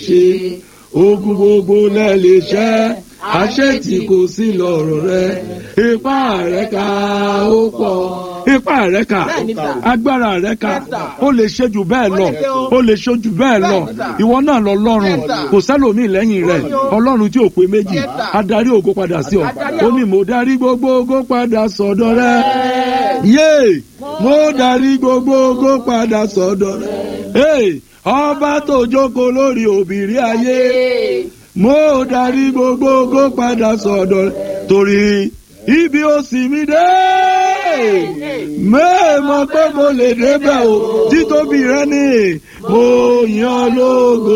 ṣe ogun gbogbo lẹ lè ṣẹ́ àṣetì kò sí lọ́rọ̀ rẹ ipá rẹ ká ó pọ̀ ipá rẹ ká Bẹ́ẹ̀ni sà. agbára rẹ ká Yes, sir. ó lè ṣe jù bẹ́ẹ̀ lọ Ó lè ṣe o. ó lè ṣe jù bẹ́ẹ̀ lọ Bẹ́ẹ̀ni sà. ìwọ náà lọ lọ́rùn Yes, sir. kò sẹ́lòmíì lẹ́yìn rẹ̀ Bẹ́ẹ̀ni o. ọlọ́run tí ò pé méjì Yes, sir. adarí ògo padà sí ọ Adarí ó o. ní mo darí gbogbo ògo padà sọ́dọ̀ rẹ yé mo darí gbogbo ògo padà sọ́dọ̀ rẹ Hey, ọba tó jókòó lórí òbírí ayé mo darí gbogbo ògo padà sọ́dọ̀ rẹ torí ibi ó sì mí dé mẹ́ẹ̀mọ́ pé mo lè débẹ̀ o títóbi rẹ ni mo yan lógo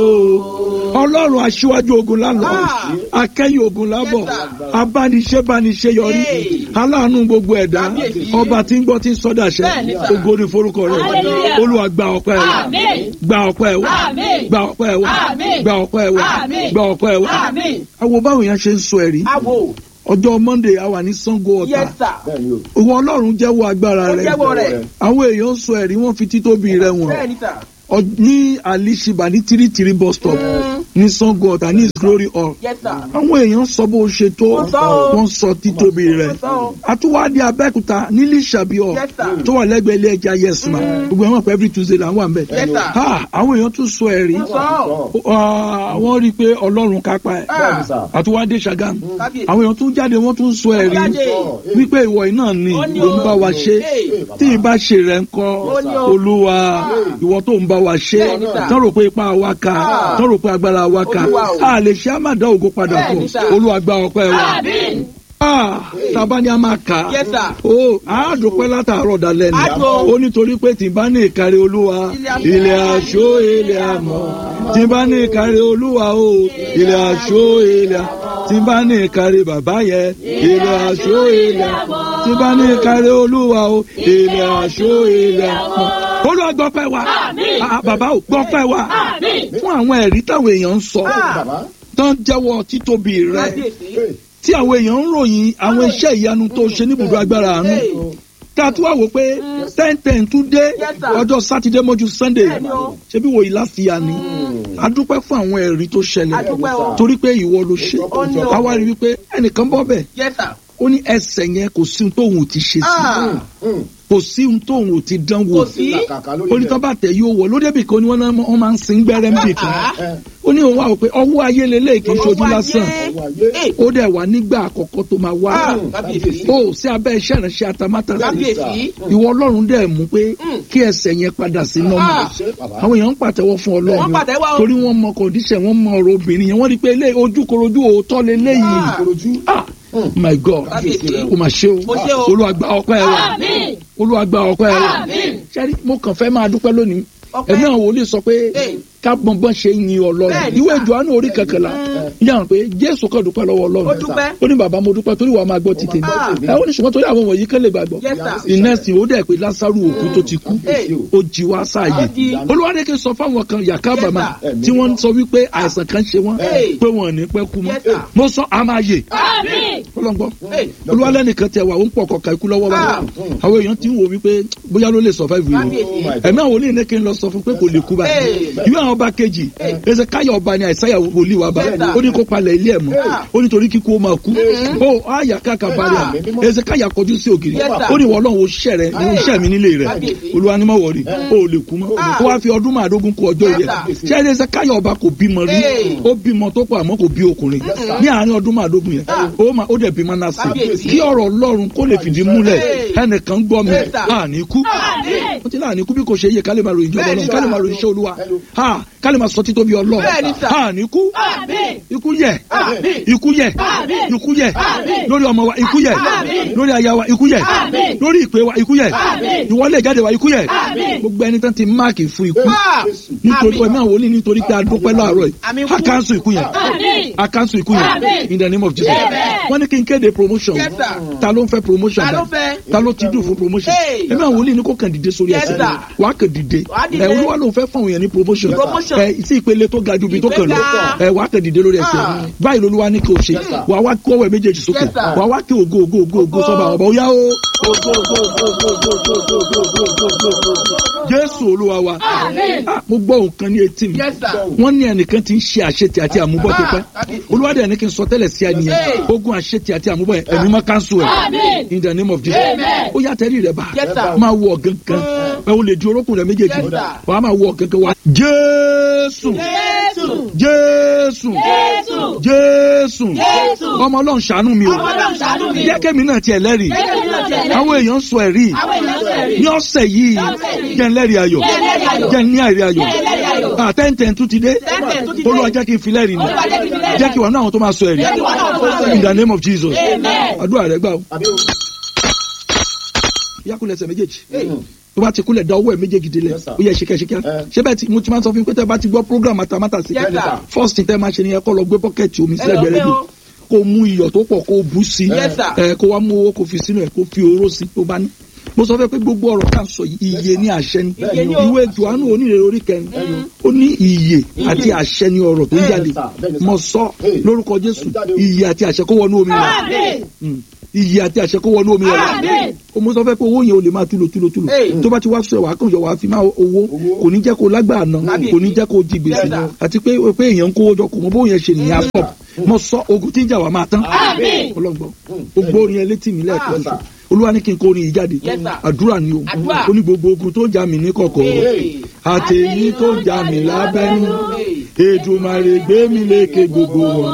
ọlọ́run aṣíwájú ogun lálọ́ Ah. akẹ́yìn ogun lábọ̀ Yes, sir. abániṣẹ́ bániṣẹ́ yọrí Hey. aláàánú gbogbo ẹ̀dá Kábíyèsí. ọba tí ń gbọ́ tí ń sọ́dàṣẹ́ Bẹ́ẹ̀ni, sir. ògo ni forúkọ rẹ̀ Hallelujah. olúwa gba ọpẹ́ wa Àmín. gba ọpẹ́ wa Àmín. gba ọpẹ́ wa Àmín. gba ọpẹ́ wa Àmín. gba ọpẹ́ wa Àmín. àwọn báwo yẹn ṣe ń sọ ẹ̀rí Awo. ọjọ́ monday a wà ní sango ọ̀tà Yes, sir. bẹ́ẹ̀ni o. ìwọ ọlọ́run jẹ́wọ́ agbára Ó rẹ̀ jẹ́wọ́ rẹ̀. àwọn èèyàn ń sọ ẹ̀rí wọ́n fi títóbi rẹ̀ wọ̀n Bẹ́ẹ̀ni sà. Ọ- ní alishiba ní tírítírí bus stop ní sango ọ̀tà ní his glory hall Yes, sir. àwọn èèyàn sọ bó ṣe tó Wọ́n sọ o. wọ́n sọ títóbi rẹ̀ Wọ́n sọ o. àtúwádìí abẹ́kúta nílí ìṣàbíọ̀ Yes, sir. tó wà lẹ́gbẹ̀ẹ́ ilé ẹja yẹsùmá gbogbo ẹ̀wọ̀n pẹ̀ every tuesday là ń wà ń bẹ̀. Yes, sir. Ha, àwọn èèyàn tún sọ ẹ̀rí Wọ́n sọ. Ah, wọ́n rí i pé ọlọ́run kápá ẹ̀ bẹ́ẹ̀ni sà. àtúwádìí ṣàgàm Kábíyèsí. àwọn èèyàn tún jáde wọ́n tún sọ ẹ̀rí Jáde. wípé ìwọ iná ni Ó ní ló ń o. bá wa ṣe Hey. tí ì bá ṣe rẹ̀ ń kọ́ Ó ní o. olúwa ìwọ tó ń bá wa ṣe Bẹ́ẹ̀ni sà. tán rò pé ipá wa ká Ah. tán rò pé agbára wa ká Olúwa o. a lè ṣe àmàdá ògo padà fún Bẹ́ẹ̀ni sà. olúwa gba ọpẹ́ wa Àmín. Ah, tàbá ni a máa kà á Yes, sir. ó àádùpẹ́ látàárọ̀ dalẹ́ ni Á tó. ó nítorí pé tí n bá ní ìkárí olúwa Ilé ilé aṣọ ilé àmọ́ tí n bá ní ìkárí olúwa o ilé aṣọ ilé àmọ́ tí n bá ní ìkárí bàbá yẹn ilé aṣọ ilé àmọ́ tí n bá ní ìkárí olúwa o ilé aṣọ ilé àmọ́. olúwa gbọ́pẹ́ wa Àmín. Ah, bàbá ò gbọ́pẹ́ wa Àmín. fún àwọn ẹ̀rí táwọn èèyàn ń sọ bàbá. tán jẹ́wọ́ títóbi rẹ̀ Kábíyèsí. tí àwọn èèyàn ń ròyìn àwọn iṣẹ́ ìyanu tó ṣe níbùdó agbára àánú Hey. ká tún wá wò pé ten ten tún dé Yes, sir. ọjọ́ sátidé mọ́jú sunday Bẹ́ẹ̀ni o. ṣebí wo ìlàfíà ni a dúpẹ́ fún àwọn ẹ̀rí tó A ṣẹlẹ̀ dúpẹ́ o. torí pé ìwọ ló ṣe Ó ní o. a wá rí wípé ẹnìkan bọ́ bẹ̀ Yes, sir. ó ní ẹsẹ̀ yẹn kò sí ohun tóun ò ti ṣe sí Ah. kò sí ohun tóun ò ti dán wò Kò sí. kàkà lórí onítọ́ bá tẹ̀ yóò wọ̀ lóde bìkan ni wọ́n náà wọ́n máa ń sin gbẹ́rẹ́ ń bì kan ẹ ó ní òun wà wò pé ọwọ́ ayé lélẹ̀ kì í ṣojú Ọwọ́ ayé. lásán ọwọ́ ayé. ó dẹ̀ wà nígbà àkọ́kọ́ tó máa wá Ah. Kábíyèsí. ó sí abẹ́ iṣẹ́ ìránṣẹ́ atamátàsí Kábíyèsí. ìwọ ọlọ́run dẹ̀ mú pé kí ẹsẹ̀ yẹn padà sí nọ́mà Ah. ṣe bàbá. àwọn èèyàn ń pàtẹ́wọ́ fún ọlọ́run Wọ́n pàtẹ́wọ́ o. torí wọ́n mọ kọ̀ǹdíṣẹ̀ wọ́n mọ ọ̀rọ̀ obìnrin yẹn wọ́n rí i pé ilé ojúkorojú òótọ́ leléyìí Ah. Ìkòròdú. ah my god Kábíyèsí. o mà ṣe o Ó ṣe o. olúwa gba ọpẹ́ wa Àmín. olúwa gba ọpẹ́ wa Àmín. sẹ́rí mo kàn fẹ́ máa dúpẹ́ lónìí Ọpẹ́. ẹ̀mí àwọn wòlíì sọ pé Hey. ká gbọ̀ngbọ̀n ṣe ń yin ọlọ́run Bẹ́ẹ̀ni ìwé sà. Jòhánù orí kẹkẹlá yàrá pé jésù kàn dúpẹ́ lọ́wọ́ Ó ọlọ́run dúpẹ́. ó ní bàbá mo dúpẹ́ torí wàá máa gbọ́ ti tèmi Ah. ẹ ó ní ṣùgbọ́n torí àwọn wọ̀nyí kán lè gbàgbọ́ Yes, sir. ìnẹ́sì ó dẹ̀ pé lásàrù òkú tó ti kú Hey. ó jí wá sáàyè Ó jí. olúwadéke sọ fáwọn kan yàká bàmà Yes, sir. tí wọ́n sọ wípé àìsàn kan ṣe wọ́n Hey. pé wọn ò ní pẹ́ kú mọ́ Yes, sir. mo sọ àmàyè Àmín. ọlọ́ngbọ́n Hey. olúwalẹ́nìkan tẹ wà ó ń pọ̀ kọ̀ọ̀kan ikú lọ́wọ́ Ah. báyìí àwọn èèyàn ti ń wò wípé bóyá ló lè survive yìí Kábíyèsí. o ẹ̀mí àwọn olóyìn ní kí n lọ sọ fún pé kò lè kú báyìí Hey. ìwé àwọn ọba kejì ẹsẹ̀ káyọ̀ ọba ni àìsáyà wòlíì wa bá Yes, sir. ó ní kó palẹ̀ ilé ẹ̀ mọ́ Ah. ó ní torí kíkú ó máa kú ó àyà káka balẹ̀ Ah. ẹsẹ̀ káyà kọjú sí ògiri Yes, sir. ó ní ìwọ Ọlọ́run ó ṣiṣẹ́ rẹ ní iṣẹ́ mi nílé rẹ Kábíyèsí. olúwa ni má wọ̀rí ó lè kú mọ́ Ah. ó wá fi ọdún márùndógún kú ọjọ́ Yes, yẹ sir. ṣé ẹsẹ̀ káyọ̀ ọba kò bímọ rí Hey. ó bímọ tó pọ̀ àmọ́ kò bí ọkùnrin ní àárín ọdún márùndógún yẹn Ah. ó máa ó dẹ̀ bímọ náà sí Kábíyèsí. kí ọ̀rọ̀ Ọlọ́run kó lè fìdí múlẹ̀ Hey. ẹnìkan gbọ́ mi Yes, sir. àní kú Àmín. ó ti láàní kú bí kò ṣe yẹ ká lè máa ròyìn ìjọba Bẹ́ẹ̀ni, Ọlọ́run ká lè sir. máa ròyìn iṣẹ́ Olúwa ha ká lè máa sọ títóbi Ọlọ́run Bẹ́ẹ̀ni, sir. àní kú Àmín. ikú yẹ Àmín. ikú yẹ Àmín. ikú yẹ Àmín. lórí ọmọ wa ikú yẹ Àmín. lórí aya wa ikú yẹ Àmín. lórí ìpè wa ikú yẹ Àmín. ìwọlé ìjáde wa ikú yẹ Àmín. gbogbo ẹni tán ti máàkì fún ikú Ah. nítorí Àmín. ẹ̀mí àwọn olè nítorí pé a dúpẹ́ láàárọ̀ Àmín yìí kú. a cancel ikú yẹn Àmín. a cancel ikú yẹn Àmín. in the name of Jesus Amen. wọ́n ní kí n kéde promotion Yes, sir. ta ló ń fẹ́ promotion Ta ló báyìí? fẹ́? ta ló ti dùn fún promotion Hey. ẹ̀mí àwọn olè ní kò kàn dìde sórí Yes, ẹsẹ̀ sir. wàá kàn dìde Wàá dìde. ẹ̀ olúwa ló ń fẹ́ fún àwọn èèyàn ní promotion Promotion. ẹ̀ sí ìpele tó ga ju ibi tó kàn lọ Ìgbéga. ẹ̀ wàá kàn dìde lórí ẹsẹ̀ Ah. báyìí lolúwa ní kí o ṣe wàá wá kí ọwọ́ ẹ̀ méjèèjì sókè Yes, sir. wàá wá kí ògo ògo ògo ògo Ògo. sọ́ba ọ̀bọ̀ ó yá o ògo ògo ògo ògo ògo ògo ògo ògo ògo ògo jésù olúwa wa Àmín. Ah, mo gbọ́ nǹkan ní etí mi Yes, sir. wọ́n ní ẹnìkan ti ń ṣe àṣetì àti àmúbọ̀ tó pẹ́ olúwadẹ ní kí n sọ tẹ́lẹ̀ sí ẹni yẹn Hey. ogun àṣetì àti àmúbọ̀ yẹn ẹ̀mí mọ́ káńsù ẹ̀ Àmín. in the name of jesus Amen. ó yà tẹ́lẹ̀ rẹ bá Yes, sir. máa wọ gangan ẹ o lè di orókùn rẹ méjèèjì Yes, sir. wàá máa wọ gangan wa jésù Jésù. jésù Jésù. jésù Jésù. ọmọ ọlọ́run ṣàánú mi o Ọmọ Ọlọ́run ṣàánú mi. jẹ́ kémi náà tiẹ̀ lẹ́rìí Jẹ́ kémi náà tiẹ̀ lẹ́rìí. àwọn èèyàn sọ ẹ̀rí Àwọn èèyàn sọ ẹ̀rí. ní ọ̀sẹ̀ yìí ọ̀sẹ̀ yìí. jẹ́ ńlẹ́rìí ayọ̀ Jẹ́ ńlẹ́rìí ayọ̀. jẹ́ ní àìrí ayọ̀ Jẹ́ ńlẹ́rìí ayọ̀. àtẹ́ǹtẹ̀ tún ti dé Tẹ́ǹtẹ̀ tún ti dé. olúwa jẹ́ kí n fi lẹ́rìí ni Olúwa jẹ́ kí n fi lẹ́rìí. jẹ́ kí wà ní àwọn tó máa sọ ẹ̀rí Jẹ́ kí wà ní àwọn tó máa sọ ẹ̀rí. in the name of jesus Amen. àdúrà rẹ gbà o yakulẹ̀ ẹsẹ̀ méjèèjì tó bá ti kúlẹ̀ da ọwọ́ ẹ̀ méjèèjì délẹ̀ Yes, sir. ó yẹ ṣíkẹ́ṣíkẹ́ ṣé bẹ́ẹ̀ tí mo ti máa ń sọ fún yín pé tẹ́ bá ti gbọ́ program matamata sí Yes, sir. first thing tẹ́ máa ṣe ni ẹ kọ́ lọ gbé bọ́kẹ́tì omi sílẹ̀ lọ gbẹrẹ gbé bí o. kó mú iyọ̀ tó pọ̀ kó bú sí Yes, sir. ẹ kó wá mú owó kó fi sínú ẹ̀ kó fi oró sí tó bá ní mo sọ fẹ́ pé gbogbo ọ̀rọ̀ tá à ń sọ yìí iye ní àṣẹ ni Iye ni o. ìwé johannu onírèrè orí kẹrin ó ní iye àti àṣẹ ni ọ̀rọ̀ tó ń jáde sir. Bẹ́ẹ̀ ni, sir. mo sọ Hey. lórúkọ jésù Jáde o. iye àti àṣẹ kó wọnú omi rẹ Àmín. Mm. iye àti àṣẹ kó wọnú omi rẹ Àmín. o mo sọ fẹ́ pé owó yẹn o lè máa túlò túlò túlò Hey. tó bá ti wá sọ wàá kàn yọ wàá fi máa owó kò ní jẹ́ kó lágbàá ná Àbí. kò ní jẹ́ kó jí gbèsè Yes, sir. àti pé pé èèyàn ń kówó jọ kò mọ bóun yẹn ṣe nìyẹn stop mo sọ ogun tí ń jà wá máa tán Àmín. ọlọ́gbọ́n gbogbo orin yẹn létí mi lẹ́ẹ̀kan Yes, sir. olúwa ní kí n kó orin yìí jáde Yes, sir. àdúrà ni o Àdúrà. ó ní gbogbo ogun tó ń jà mí ní kọ̀kọ̀ Hey. àtẹ̀yìn tó ń jà mí lábẹ́nú Hey. èdùmàrè gbé mi lékè gbogbo wọn